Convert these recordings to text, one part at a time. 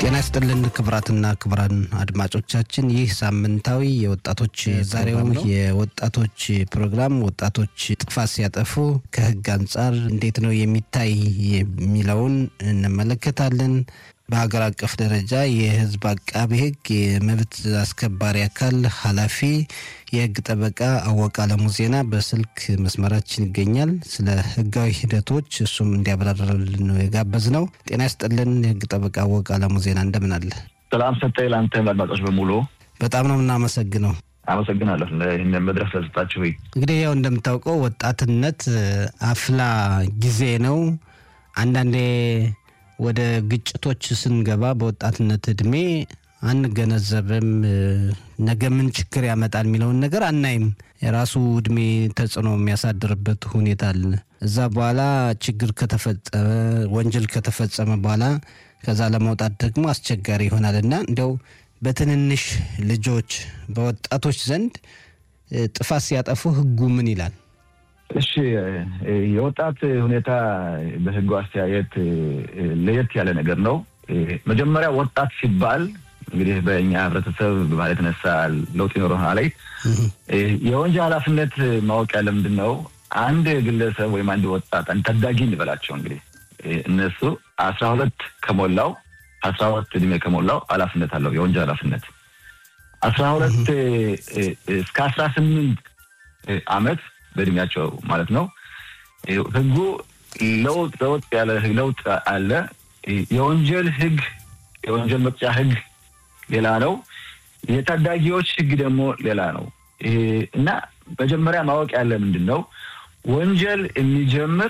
ጤና ይስጥልን ክቡራትና ክቡራን አድማጮቻችን፣ ይህ ሳምንታዊ የወጣቶች ዛሬው የወጣቶች ፕሮግራም ወጣቶች ጥፋት ሲያጠፉ ከሕግ አንጻር እንዴት ነው የሚታይ የሚለውን እንመለከታለን። በሀገር አቀፍ ደረጃ የሕዝብ አቃቢ ሕግ የመብት አስከባሪ አካል ኃላፊ የሕግ ጠበቃ አወቀ አለሙ ዜና በስልክ መስመራችን ይገኛል። ስለ ሕጋዊ ሂደቶች እሱም እንዲያብራራልን ነው የጋበዝ ነው። ጤና ይስጥልን የሕግ ጠበቃ አወቀ አለሙ ዜና እንደምን አለ? ሰላም ሰጠኝ ለአንተ አድማጮች በሙሉ በጣም ነው የምናመሰግነው። አመሰግናለሁ ይህን መድረክ ስለሰጣችሁ። እንግዲህ ያው እንደምታውቀው ወጣትነት አፍላ ጊዜ ነው። አንዳንዴ ወደ ግጭቶች ስንገባ በወጣትነት እድሜ አንገነዘብም። ነገ ምን ችግር ያመጣል የሚለውን ነገር አናይም። የራሱ እድሜ ተጽዕኖ የሚያሳድርበት ሁኔታ አለ። እዛ በኋላ ችግር ከተፈጸመ ወንጀል ከተፈጸመ በኋላ ከዛ ለመውጣት ደግሞ አስቸጋሪ ይሆናል እና እንዲያው በትንንሽ ልጆች በወጣቶች ዘንድ ጥፋት ሲያጠፉ ሕጉ ምን ይላል? እሺ የወጣት ሁኔታ በህጉ አስተያየት ለየት ያለ ነገር ነው። መጀመሪያ ወጣት ሲባል እንግዲህ በእኛ ህብረተሰብ በባህል የተነሳ ለውጥ ይኖረና ላይ የወንጀል ኃላፊነት ማወቅ ያለ ምንድን ነው? አንድ ግለሰብ ወይም አንድ ወጣት አንድ ታዳጊ እንበላቸው እንግዲህ እነሱ አስራ ሁለት ከሞላው አስራ ሁለት እድሜ ከሞላው ኃላፊነት አለው የወንጀል ኃላፊነት አስራ ሁለት እስከ አስራ ስምንት አመት በእድሜያቸው ማለት ነው። ህጉ ለውጥ ለውጥ ያለ ለውጥ አለ። የወንጀል ህግ የወንጀል መቅጫ ህግ ሌላ ነው። የታዳጊዎች ህግ ደግሞ ሌላ ነው እና መጀመሪያ ማወቅ ያለ ምንድን ነው ወንጀል የሚጀምር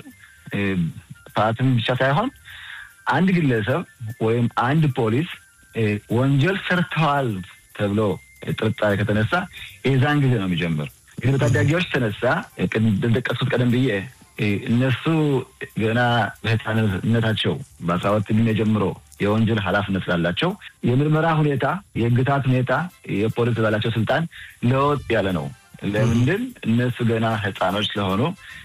ጥፋትም ብቻ ሳይሆን አንድ ግለሰብ ወይም አንድ ፖሊስ ወንጀል ሰርተዋል ተብሎ ጥርጣሬ ከተነሳ የዛን ጊዜ ነው የሚጀምር። እንግዲህ በታዳጊዎች ተነሳ እንደጠቀሱት ቀደም ብዬ እነሱ ገና በህፃንነታቸው በአስራ ሁለት ዕድሜ ጀምሮ የወንጀል ኃላፊነት ስላላቸው የምርመራ ሁኔታ፣ የህግታት ሁኔታ፣ የፖሊስ ባላቸው ስልጣን ለወጥ ያለ ነው። ለምንድን እነሱ ገና ህፃኖች ስለሆኑ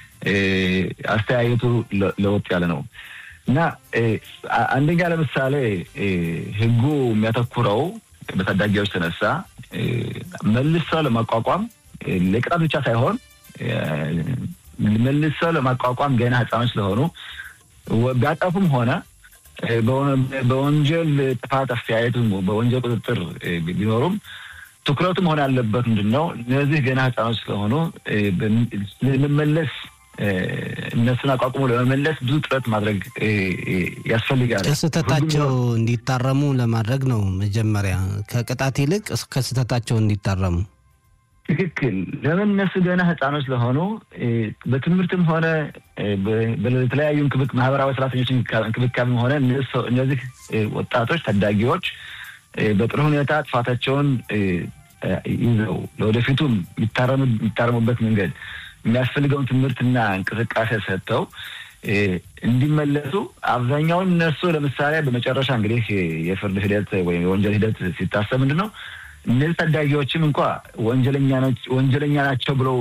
አስተያየቱ ለወጥ ያለ ነው እና አንደኛ ለምሳሌ ህጉ የሚያተኩረው በታዳጊዎች ተነሳ መልሰው ለማቋቋም ለቅጣት ብቻ ሳይሆን መልሰው ለማቋቋም ገና ህፃኖች ስለሆኑ ቢያጠፉም ሆነ በወንጀል ጥፋት አስተያየቱ በወንጀል ቁጥጥር ቢኖሩም ትኩረቱ መሆን ያለበት ምንድን ነው? እነዚህ ገና ህፃኖች ስለሆኑ ለመመለስ እነሱን አቋቁሞ ለመመለስ ብዙ ጥረት ማድረግ ያስፈልጋል። ከስህተታቸው እንዲታረሙ ለማድረግ ነው። መጀመሪያ ከቅጣት ይልቅ ከስህተታቸው እንዲታረሙ ትክክል። ለምን እነሱ ገና ህፃኖች ስለሆኑ በትምህርትም ሆነ በተለያዩ ማህበራዊ ሰራተኞች እንክብካቤም ሆነ እነዚህ ወጣቶች ታዳጊዎች በጥሩ ሁኔታ ጥፋታቸውን ይዘው ለወደፊቱም የሚታረሙበት መንገድ የሚያስፈልገውን ትምህርትና እንቅስቃሴ ሰጥተው እንዲመለሱ አብዛኛውን እነሱ ለምሳሌ በመጨረሻ እንግዲህ የፍርድ ሂደት ወይም የወንጀል ሂደት ሲታሰብ ምንድን ነው እነዚህ ታዳጊዎችም እንኳ ወንጀለኛ ናቸው ብለው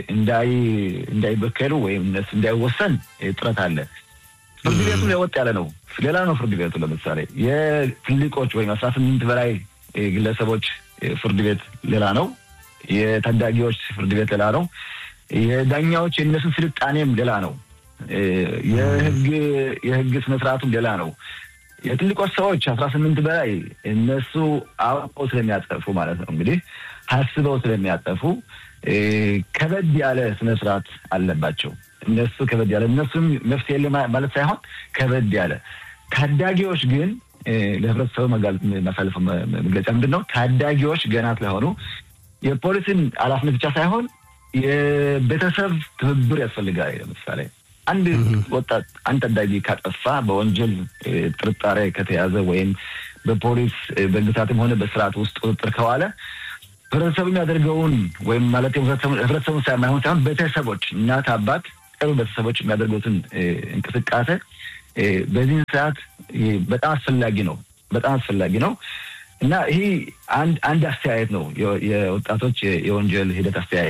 እንዳይበከሉ ወይም እነሱ እንዳይወሰን ጥረት አለ። ፍርድ ቤቱ ለወጥ ያለ ነው። ሌላ ነው ፍርድ ቤቱ ለምሳሌ የትልቆች ወይም አስራ ስምንት በላይ ግለሰቦች ፍርድ ቤት ሌላ ነው። የታዳጊዎች ፍርድ ቤት ሌላ ነው። የዳኛዎች የእነሱን ስልጣኔም ሌላ ነው። የህግ የህግ ስነስርዓቱም ሌላ ነው። የትልቆች ሰዎች አስራ ስምንት በላይ እነሱ አውቀው ስለሚያጠፉ ማለት ነው እንግዲህ አስበው ስለሚያጠፉ ከበድ ያለ ስነስርዓት አለባቸው። እነሱ ከበድ ያለ እነሱም መፍትሄ የለ ማለት ሳይሆን ከበድ ያለ ታዳጊዎች ግን ለህብረተሰቡ ማሳለፈው መግለጫ ምንድን ነው? ታዳጊዎች ገና ስለሆኑ የፖሊስን ኃላፊነት ብቻ ሳይሆን የቤተሰብ ትብብር ያስፈልጋል። ለምሳሌ አንድ ወጣት አንድ ታዳጊ ካጠፋ በወንጀል ጥርጣሬ ከተያዘ ወይም በፖሊስ በግታትም ሆነ በስርዓት ውስጥ ቁጥጥር ከዋለ ህብረተሰቡ የሚያደርገውን ወይም ማለት ህብረተሰቡ ሳይሆን ሳይሆን ቤተሰቦች፣ እናት፣ አባት፣ ቅርብ ቤተሰቦች የሚያደርጉትን እንቅስቃሴ በዚህን ሰዓት በጣም አስፈላጊ ነው። በጣም አስፈላጊ ነው እና ይህ አንድ አንድ አስተያየት ነው የወጣቶች የወንጀል ሂደት አስተያየት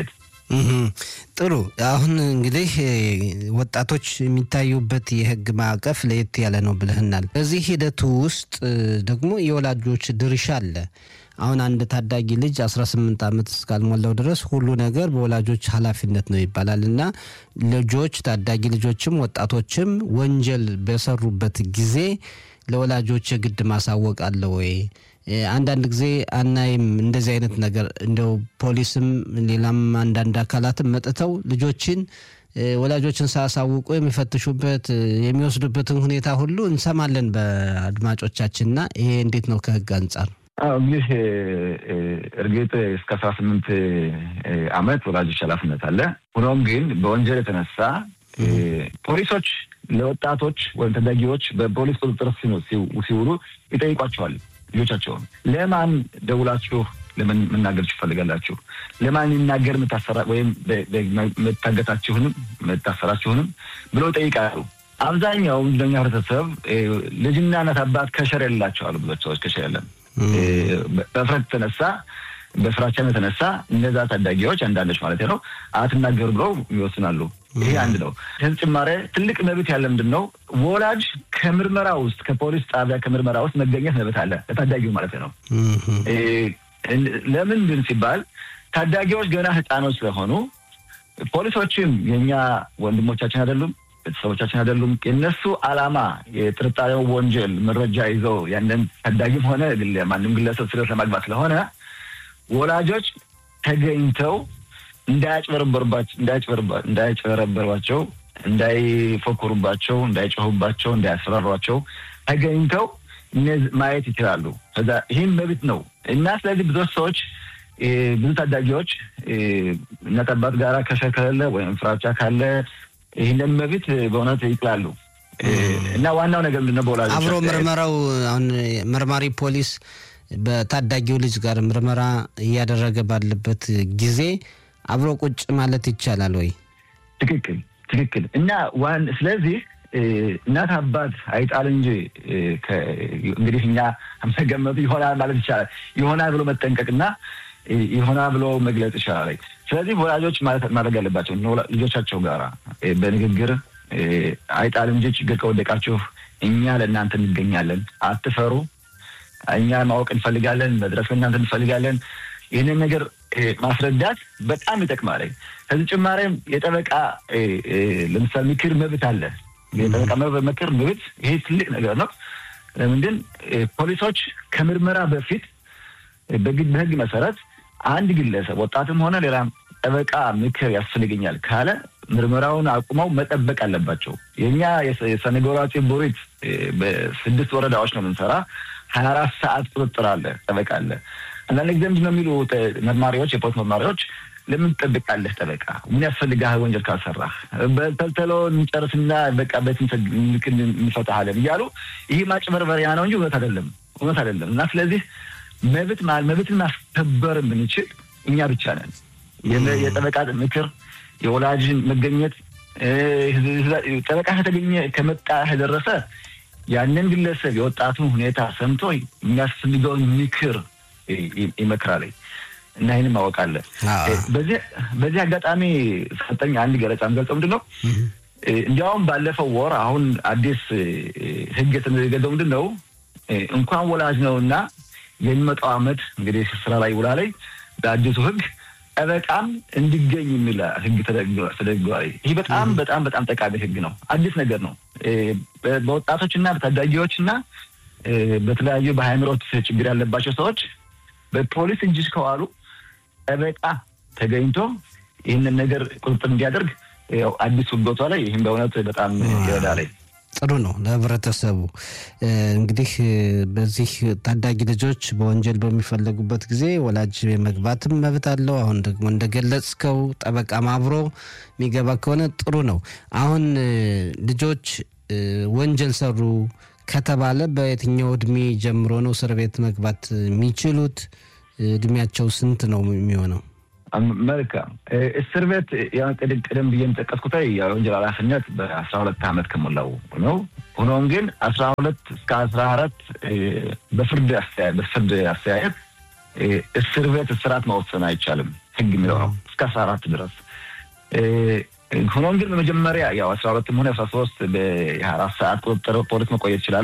ጥሩ። አሁን እንግዲህ ወጣቶች የሚታዩበት የህግ ማዕቀፍ ለየት ያለ ነው ብለህናል። በዚህ ሂደቱ ውስጥ ደግሞ የወላጆች ድርሻ አለ። አሁን አንድ ታዳጊ ልጅ 18 ዓመት እስካልሞላው ድረስ ሁሉ ነገር በወላጆች ኃላፊነት ነው ይባላል እና ልጆች ታዳጊ ልጆችም ወጣቶችም ወንጀል በሰሩበት ጊዜ ለወላጆች የግድ ማሳወቅ አለ ወይ? አንዳንድ ጊዜ አናይም እንደዚህ አይነት ነገር እንደው ፖሊስም ሌላም አንዳንድ አካላትም መጥተው ልጆችን ወላጆችን ሳያሳውቁ የሚፈትሹበት የሚወስዱበትን ሁኔታ ሁሉ እንሰማለን በአድማጮቻችንና ይሄ እንዴት ነው ከህግ አንጻር? እንግዲህ እርግጥ እስከ አስራ ስምንት ዓመት ወላጆች ኃላፊነት አለ። ሆኖም ግን በወንጀል የተነሳ ፖሊሶች ለወጣቶች ወይም ታዳጊዎች በፖሊስ ቁጥጥር ሲውሉ ይጠይቋቸዋል። ልጆቻቸውን ለማን ደውላችሁ ለምን መናገር ትፈልጋላችሁ? ለማን ይናገር የምታሰራ ወይም መታገታችሁንም መታሰራችሁንም ብለው ይጠይቃሉ። አብዛኛው እንደኛ ህብረተሰብ ልጅና እናት አባት ከሸር የሌላቸዋሉ። ብዙ ሰዎች ከሸር የለም። በፍረት የተነሳ በፍራቻም የተነሳ እነዛ ታዳጊዎች አንዳንዶች ማለት ነው አትናገሩ ብለው ይወስናሉ። ይሄ አንድ ነው። ከዚህ ጭማሬ ትልቅ መብት ያለ ምንድን ነው? ወላጅ ከምርመራ ውስጥ ከፖሊስ ጣቢያ ከምርመራ ውስጥ መገኘት መብት አለ ለታዳጊው ማለት ነው። ለምን ግን ሲባል ታዳጊዎች ገና ህፃኖች ስለሆኑ ፖሊሶችም የእኛ ወንድሞቻችን አይደሉም፣ ቤተሰቦቻችን አይደሉም። የእነሱ ዓላማ የጥርጣሬው ወንጀል መረጃ ይዘው ያንን ታዳጊም ሆነ ማንም ግለሰብ ስለት ለማግባት ስለሆነ ወላጆች ተገኝተው እንዳያጭበረበሯቸው፣ እንዳይፎክሩባቸው፣ እንዳይጮሁባቸው፣ እንዳያስፈራሯቸው ተገኝተው ማየት ይችላሉ። ከዛ ይህም መብት ነው እና ስለዚህ ብዙ ሰዎች ብዙ ታዳጊዎች እናት አባት ጋር ከሸር ከሌለ ወይም ፍራቻ ካለ ይህንን መብት በእውነት ይጥላሉ እና ዋናው ነገር ምንድን ነው በወላጆች አብሮ ምርመራው አሁን መርማሪ ፖሊስ በታዳጊው ልጅ ጋር ምርመራ እያደረገ ባለበት ጊዜ አብሮ ቁጭ ማለት ይቻላል ወይ? ትክክል ትክክል። እና ዋን ስለዚህ እናት አባት አይጣል እንጂ እንግዲህ እኛ መገመቱ ይሆናል ማለት ይቻላል። ይሆናል ብሎ መጠንቀቅና ይሆናል ብሎ መግለጽ ይቻላል። ስለዚህ ወላጆች ማድረግ ያለባቸው ልጆቻቸው ጋር በንግግር አይጣል እንጂ ችግር ከወደቃችሁ እኛ ለእናንተ እንገኛለን፣ አትፈሩ እኛ ማወቅ እንፈልጋለን፣ መድረስ እናንተ እንፈልጋለን። ይህንን ነገር ማስረዳት በጣም ይጠቅማል። ከዚህ ጭማሬም የጠበቃ ለምሳሌ ምክር መብት አለ። የጠበቃ ምክር መብት ይሄ ትልቅ ነገር ነው። ለምንድን ፖሊሶች ከምርመራ በፊት በህግ መሰረት አንድ ግለሰብ ወጣትም ሆነ ሌላ ጠበቃ ምክር ያስፈልገኛል ካለ ምርመራውን አቁመው መጠበቅ አለባቸው። የእኛ የሰነጎራችን ቦሪት በስድስት ወረዳዎች ነው የምንሰራ ሀያ አራት ሰዓት ቁጥጥር አለ፣ ጠበቃ አለ። አንዳንድ ጊዜ ምንድን ነው የሚሉ መርማሪዎች፣ የፖሊስ መርማሪዎች ለምን ትጠብቃለህ? ጠበቃ ምን ያስፈልጋህ? ወንጀል ካልሰራህ በተልተሎ እንጨርስና በቃ በት እንፈታሃለን እያሉ ይህ ማጭበርበሪያ ነው እንጂ እውነት አይደለም፣ እውነት አይደለም። እና ስለዚህ መብት መብትን ማስከበር የምንችል እኛ ብቻ ነን። የጠበቃ ምክር፣ የወላጅን መገኘት ጠበቃ ከተገኘ ከመጣ ከደረሰ ያንን ግለሰብ የወጣቱን ሁኔታ ሰምቶ የሚያስፈልገውን ምክር ይመክራል እና ይህንም ማወቅ አለ። በዚህ አጋጣሚ ሰጠኝ አንድ ገለጻ የምገልጸው ምንድን ነው እንዲያውም ባለፈው ወር አሁን አዲስ ሕግ የተገዘው ምንድን ነው እንኳን ወላጅ ነው እና የሚመጣው ዓመት እንግዲህ ስራ ላይ ውላ ላይ በአዲሱ ሕግ ጠበቃም እንዲገኝ የሚል ህግ ተደግጓል። ይህ በጣም በጣም በጣም ጠቃሚ ህግ ነው። አዲስ ነገር ነው። በወጣቶችና በታዳጊዎችና በተለያዩ በሃይምሮት ችግር ያለባቸው ሰዎች በፖሊስ እጅ ከዋሉ ጠበቃ ተገኝቶ ይህንን ነገር ቁጥጥር እንዲያደርግ አዲስ ህጎቷ ላይ ይህም በእውነት በጣም ይረዳል። ጥሩ ነው ለህብረተሰቡ። እንግዲህ በዚህ ታዳጊ ልጆች በወንጀል በሚፈለጉበት ጊዜ ወላጅ የመግባትም መብት አለው። አሁን ደግሞ እንደገለጽከው ጠበቃም አብሮ የሚገባ ከሆነ ጥሩ ነው። አሁን ልጆች ወንጀል ሰሩ ከተባለ በየትኛው እድሜ ጀምሮ ነው እስር ቤት መግባት የሚችሉት? እድሜያቸው ስንት ነው የሚሆነው? መልካም እስር ቤት ቅድም ቅድም ብዬ የጠቀስኩት የወንጀል ኃላፊነት በአስራ ሁለት ዓመት ከሞላው ነው። ሆኖም ግን አስራ ሁለት እስከ አስራ አራት በፍርድ በፍርድ አስተያየት እስር ቤት እስራት መወሰን አይቻልም። ህግ የሚለው ነው እስከ አስራ አራት ድረስ ሆኖም ግን በመጀመሪያ ያው አስራ ሁለትም ሆነ አስራ ሶስት በሀያ አራት ሰዓት ቁጥጥር ፖሊስ መቆየት ይችላሉ።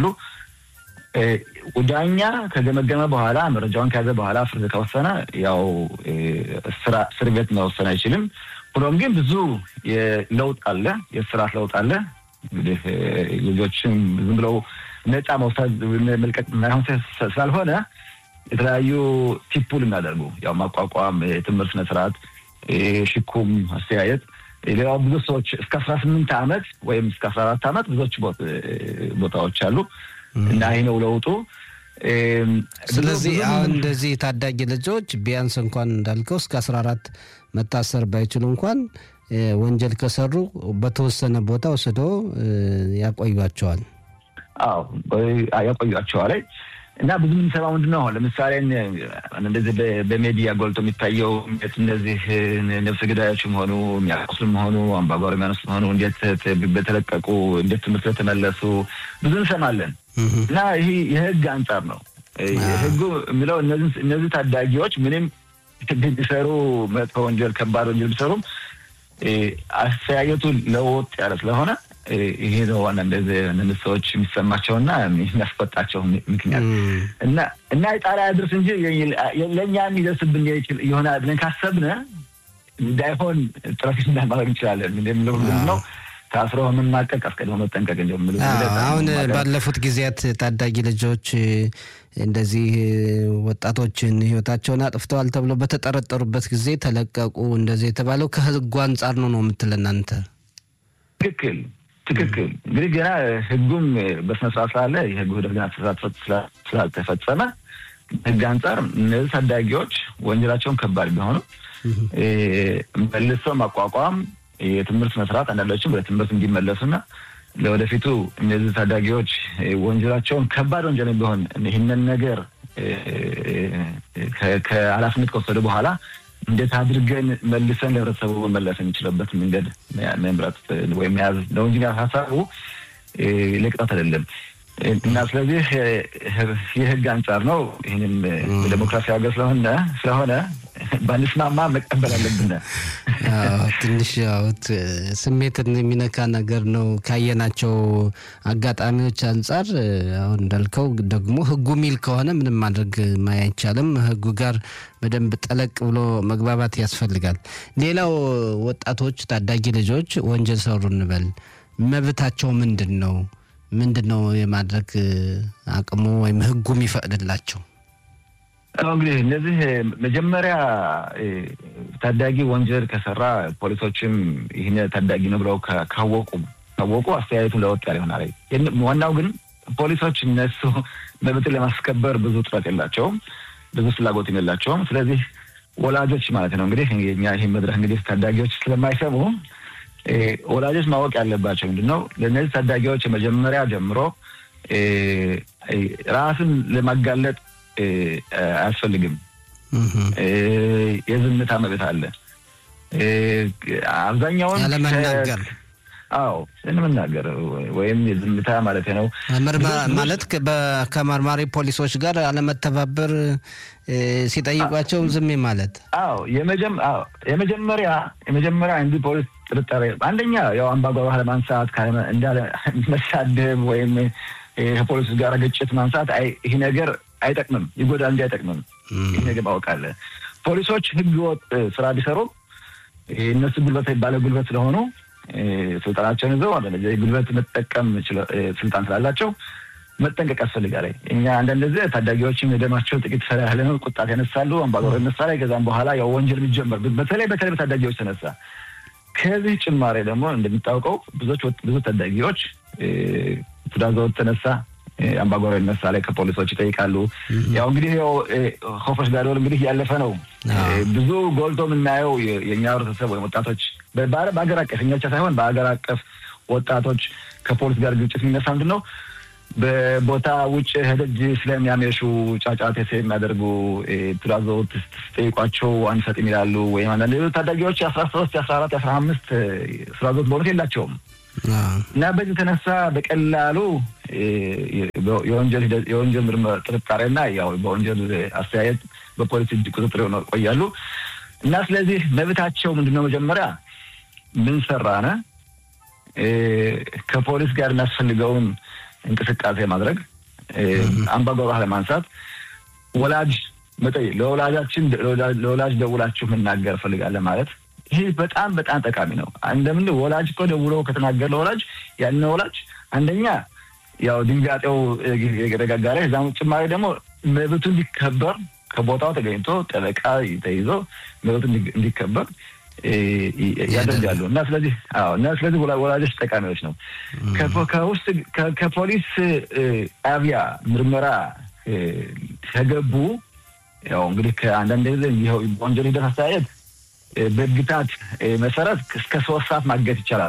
ዳኛ ከገመገመ በኋላ መረጃውን ከያዘ በኋላ ፍርድ ከወሰነ ያው እስር ቤት መወሰን አይችልም። ሆኖም ግን ብዙ ለውጥ አለ፣ የስርዓት ለውጥ አለ። እንግዲህ ልጆችም ዝም ብለው ነፃ መውሰድ መልቀቅ ማይሆን ስላልሆነ የተለያዩ ቲፑል የሚያደርጉ ያው ማቋቋም፣ የትምህርት ስነ ስርዓት፣ ሽኩም፣ አስተያየት ሌላው ብዙ ሰዎች እስከ አስራ ስምንት ዓመት ወይም እስከ አስራ አራት ዓመት ብዙዎች ቦታዎች አሉ እና ይህ ነው ለውጡ። ስለዚህ አሁን እንደዚህ ታዳጊ ልጆች ቢያንስ እንኳን እንዳልከው እስከ አስራ አራት መታሰር ባይችሉ እንኳን ወንጀል ከሰሩ በተወሰነ ቦታ ወስዶ ያቆዩቸዋል። አዎ ያቆዩቸዋል። እና ብዙ የምንሰማው ምንድን ነው? አሁን ለምሳሌ እንደዚህ በሜዲያ ጎልቶ የሚታየው እነዚህ ነፍሰ ገዳዮችም ሆኑ የሚያቆስሉም ሆኑ አምባጓሮ የሚያነሱ ሆኑ እንዴት በተለቀቁ እንዴት ትምህርት በተመለሱ ብዙ እንሰማለን። እና ይህ የህግ አንጻር ነው። ህጉ የሚለው እነዚህ ታዳጊዎች ምንም ቢሰሩ መጥፎ ወንጀል፣ ከባድ ወንጀል ቢሰሩም አስተያየቱ ለወጥ ያለ ስለሆነ ይሄ ነው ዋና እንደዚህ ሰዎች የሚሰማቸውና የሚያስቆጣቸው ምክንያት እና እና የጣሪያ ድረስ እንጂ ለእኛ የሚደርስብን ይሆናል ብለን ካሰብነ እንዳይሆን ጥረት ማድረግ እንችላለን። እንደምለው ነው ታስሮ መማቀቅ አስቀድሞ መጠንቀቅ እንደምል አሁን ባለፉት ጊዜያት ታዳጊ ልጆች እንደዚህ ወጣቶችን ህይወታቸውን አጥፍተዋል ተብሎ በተጠረጠሩበት ጊዜ ተለቀቁ እንደዚህ የተባለው ከህጉ አንጻር ነው ነው የምትል እናንተ? ትክክል ትክክል። እንግዲህ ገና ህጉም በስነስርዓት ስላለ የህጉ ደርግና ስላልተፈጸመ ህግ አንጻር እነዚህ ታዳጊዎች ወንጀላቸውን ከባድ ቢሆኑ መልሰው ማቋቋም የትምህርት መስራት አንዳንዶችም ወደ ትምህርት እንዲመለሱና ለወደፊቱ እነዚህ ታዳጊዎች ወንጀላቸውን ከባድ ወንጀል ቢሆን ይህንን ነገር ከኃላፊነት ከወሰዱ በኋላ እንዴት አድርገን መልሰን ለህብረተሰቡ መመለስ የሚችለበት መንገድ መምረጥ ወይም መያዝ ነው እንጂ ሀሳቡ ለቅጣት አይደለም። እና ስለዚህ የህግ አንጻር ነው። ይህንን ዴሞክራሲ ሀገር ስለሆነ ስለሆነ ባንስማማ መቀበል አለብን። ትንሽ ያውት ስሜትን የሚነካ ነገር ነው ካየናቸው አጋጣሚዎች አንጻር። አሁን እንዳልከው ደግሞ ህጉ ሚል ከሆነ ምንም ማድረግ አይቻልም። ህጉ ጋር በደንብ ጠለቅ ብሎ መግባባት ያስፈልጋል። ሌላው ወጣቶች፣ ታዳጊ ልጆች ወንጀል ሰሩ እንበል፣ መብታቸው ምንድን ነው? ምንድን ነው የማድረግ አቅሙ ወይም ህጉ የሚፈቅድላቸው? እንግዲህ እነዚህ መጀመሪያ ታዳጊ ወንጀል ከሰራ ፖሊሶችም ይህን ታዳጊ ነው ብለው ካወቁ ካወቁ አስተያየቱን ለወጥ ያለ ይሆናል። ዋናው ግን ፖሊሶች እነሱ መብትን ለማስከበር ብዙ ጥረት የላቸውም፣ ብዙ ፍላጎትም የላቸውም። ስለዚህ ወላጆች ማለት ነው እንግዲህ እኛ ይህ መድረክ እንግዲህ ታዳጊዎች ስለማይሰሙ ወላጆች ማወቅ ያለባቸው ምንድን ነው ለእነዚህ ታዳጊዎች የመጀመሪያ ጀምሮ ራስን ለማጋለጥ አያስፈልግም። የዝምታ መብት አለ። አብዛኛውን ያለመናገር አዎ ስንመናገር ወይም የዝምታ ማለት ነው ማለት ከመርማሪ ፖሊሶች ጋር አለመተባበር ሲጠይቋቸው ዝም ማለት አዎ የመጀመሪያ የመጀመሪያ እንዲህ ፖሊስ ጥርጣሬ አንደኛ ያው አምባጓሮ ለማንሳት እንዳለ መሳደብ ወይም ከፖሊስ ጋር ግጭት ማንሳት ይህ ነገር አይጠቅምም፣ ይጎዳል እንጂ አይጠቅምም። ይህ ነገር ማወቅ አለ። ፖሊሶች ህገወጥ ስራ ቢሰሩ እነሱ ጉልበት ባለ ጉልበት ስለሆኑ ስልጣናቸውን ይዘው ጉልበት መጠቀም ስልጣን ስላላቸው መጠንቀቅ ያስፈልጋል። እኛ አንዳንድ ጊዜ ታዳጊዎችም የደማቸው ጥቂት ፈላ ያለ ነው ቁጣት ያነሳሉ፣ አምባጓሮ ይነሳል። ከዛም በኋላ ያው ወንጀል የሚጀመር በተለይ በተለይ በታዳጊዎች ተነሳ። ከዚህ ጭማሬ ደግሞ እንደሚታወቀው ብዙዎች ብዙ ታዳጊዎች ትዳዘወት ተነሳ አምባጓሮ ይነሳ ላይ ከፖሊሶች ይጠይቃሉ። ያው እንግዲህ ያው ሆፎች ጋር እንግዲህ ያለፈ ነው። ብዙ ጎልቶ የምናየው የእኛ ህብረተሰብ ወይም ወጣቶች በሀገር አቀፍ እኛ ብቻ ሳይሆን በሀገር አቀፍ ወጣቶች ከፖሊስ ጋር ግጭት የሚነሳ ምንድን ነው በቦታ ውጭ ህደጅ ስለሚያመሹ ጫጫቴ የሚያደርጉ ትእዛዞት ስጠይቋቸው አንሰጥም ይላሉ። ወይም አንዳንድ ሌሎች ታዳጊዎች የአስራ ሶስት የአስራ አራት የአስራ አምስት ትእዛዞት በእውነት የላቸውም እና በዚህ የተነሳ በቀላሉ የወንጀል ምርመራ ጥርጣሬና ያው በወንጀል አስተያየት በፖሊስ እጅ ቁጥጥር ቆያሉ። እና ስለዚህ መብታቸው ምንድነው? መጀመሪያ ምን ሰራነ ከፖሊስ ጋር የሚያስፈልገውን እንቅስቃሴ ማድረግ፣ አምባጓሮ ለማንሳት፣ ወላጅ መጠየቅ፣ ለወላጃችን ለወላጅ ደውላችሁ መናገር እፈልጋለሁ ማለት ይሄ በጣም በጣም ጠቃሚ ነው። እንደምን ወላጅ እኮ ደውሎ ከተናገረ ለወላጅ ያን ወላጅ አንደኛ ያው ድንጋጤው የተጋጋረ እዛም ጭማሪ ደግሞ መብቱ እንዲከበር ከቦታው ተገኝቶ ጠበቃ ተይዞ መብቱ እንዲከበር ያደርጋሉ እና ስለዚህ አዎ እና ስለዚህ ወላጆች ጠቃሚዎች ነው። ከውስጥ ከፖሊስ ጣቢያ ምርመራ ከገቡ ያው እንግዲህ ከአንዳንድ ጊዜ ወንጀል ሂደት አስተያየት በግታት መሰረት እስከ ሶስት ሰዓት ማገት ይቻላል።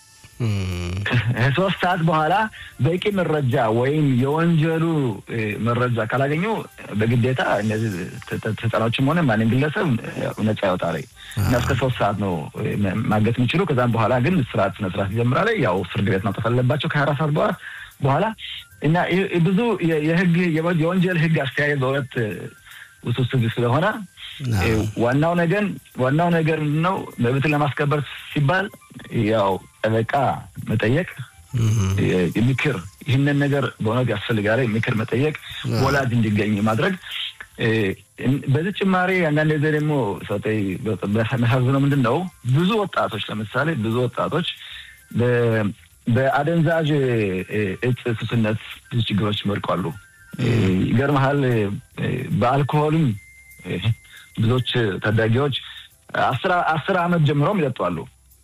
ከሶስት ሰዓት በኋላ በቂ መረጃ ወይም የወንጀሉ መረጃ ካላገኙ በግዴታ እነዚህ ህጻኖችም ሆነ ማንም ግለሰብ ነጻ ያወጣል እና እስከ ሶስት ሰዓት ነው ማገት የሚችሉ። ከዛም በኋላ ግን ስርዓት ስነ ስርዓት ይጀምራል። ያው ፍርድ ቤት ማውጣት አለባቸው ከሀያ አራት ሰዓት በኋላ እና ብዙ የህግ የወንጀል ህግ አስተያየት በእውነት ውስብስብ ስለሆነ ዋናው ነገር ዋናው ነገር ነው መብትን ለማስከበር ሲባል ያው ጠበቃ መጠየቅ ምክር ይህንን ነገር በእውነት ያስፈልጋል። ምክር መጠየቅ፣ ወላጅ እንዲገኝ ማድረግ። በዚህ ጭማሪ አንዳንድ ጊዜ ደግሞ የሚያሳዝነው ምንድን ነው ብዙ ወጣቶች ለምሳሌ ብዙ ወጣቶች በአደንዛዥ እጽ ሱስነት ብዙ ችግሮች ይወድቃሉ። ይገርመሃል በአልኮሆልም ብዙዎች ታዳጊዎች አስር አመት ጀምረውም ይጠጣሉ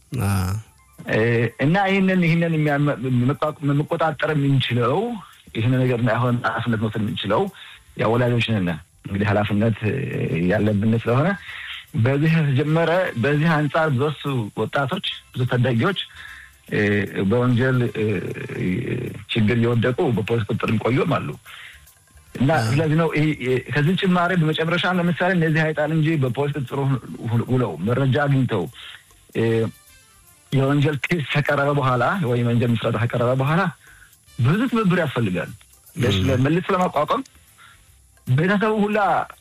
እና ይህንን ይህንን መቆጣጠር የምንችለው ይህን ነገር አሁን ኃላፊነት መውሰድ የምንችለው ያው ወላጆች ነን። እንግዲህ ኃላፊነት ያለብን ስለሆነ በዚህ የተጀመረ በዚህ አንጻር ብዙ ወጣቶች ብዙ ታዳጊዎች በወንጀል ችግር እየወደቁ በፖሊስ ቁጥጥር የሚቆዩም አሉ። እና ስለዚህ ነው ከዚህ ጭማሪ በመጨረሻ ለምሳሌ እነዚህ አይጣል እንጂ በፖሊስ ቁጥጥር ውለው መረጃ አግኝተው የወንጀል ኬስ ከቀረበ በኋላ ወይም የወንጀል ምስረታ ከቀረበ በኋላ ብዙ ትብብር ያስፈልጋል። መልሶ ለማቋቋም ቤተሰቡ ሁላ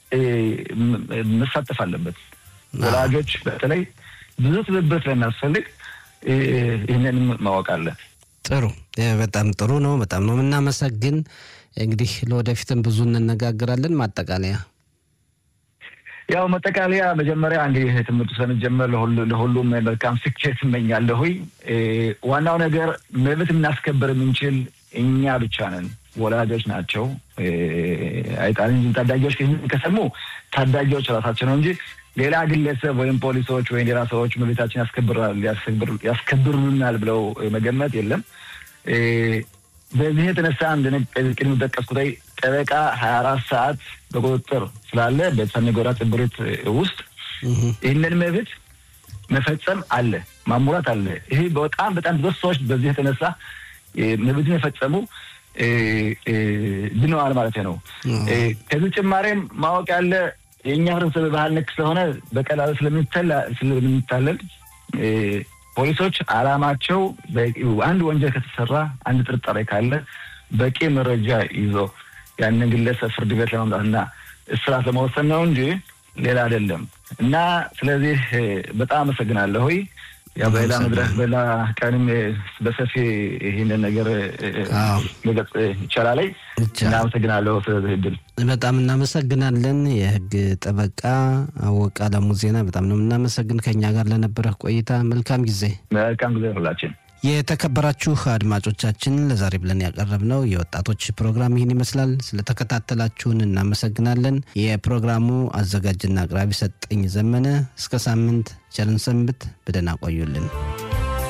መሳተፍ አለበት። ወላጆች በተለይ ብዙ ትብብር ስለሚያስፈልግ ይህንን ማወቅ አለ። ጥሩ፣ በጣም ጥሩ ነው። በጣም ነው የምናመሰግን። እንግዲህ ለወደፊትም ብዙ እንነጋገራለን። ማጠቃለያ ያው መጠቃለያ መጀመሪያ እንግዲህ ትምህርቱ ስለሚጀመር ለሁሉም መልካም ስኬት እመኛለሁ። ዋናው ነገር መብት እናስከበር የምንችል እኛ ብቻ ነን፣ ወላጆች ናቸው። አይጣል እንጂ ታዳጊዎች ከሰሙ ታዳጊዎች ራሳቸው ነው እንጂ ሌላ ግለሰብ ወይም ፖሊሶች ወይም ሌላ ሰዎች መብታችን ያስከብሩናል ብለው መገመት የለም። በዚህ የተነሳ ቅድም ጠቀስኩት ጠበቃ ሀያ አራት ሰዓት በቁጥጥር ስላለ በሰሜ ጎራ ጽብሪት ውስጥ ይህንን መብት መፈጸም አለ፣ ማሙላት አለ። ይሄ በጣም በጣም ብዙ ሰዎች በዚህ የተነሳ መብትን የፈጸሙ ድነዋል ማለት ነው። ከዚህ ጭማሬም ማወቅ ያለ የእኛ ህብረተሰብ ባህል ነክ ስለሆነ በቀላሉ ስለምንታለል ፖሊሶች አላማቸው አንድ ወንጀል ከተሰራ አንድ ጥርጣሬ ካለ በቂ መረጃ ይዞ ያንን ግለሰብ ፍርድ ቤት ለማምጣትና እስራት ለመወሰን ነው እንጂ ሌላ አይደለም። እና ስለዚህ በጣም አመሰግናለሁ። ያው በሌላ መድረክ በሌላ ቀንም በሰፊ ይህንን ነገር መገጽ ይቻላል። እናመሰግናለሁ ስለዚህ እድል በጣም እናመሰግናለን። የህግ ጠበቃ አወቀ አለሙ ዜና በጣም ነው የምናመሰግን ከኛ ጋር ለነበረህ ቆይታ መልካም ጊዜ። መልካም ጊዜ ሁላችን። የተከበራችሁ አድማጮቻችን ለዛሬ ብለን ያቀረብነው የወጣቶች ፕሮግራም ይህን ይመስላል። ስለተከታተላችሁን እናመሰግናለን። የፕሮግራሙ አዘጋጅና አቅራቢ ሰጠኝ ዘመነ። እስከ ሳምንት ቸርን ሰንብት። በደህና ቆዩልን።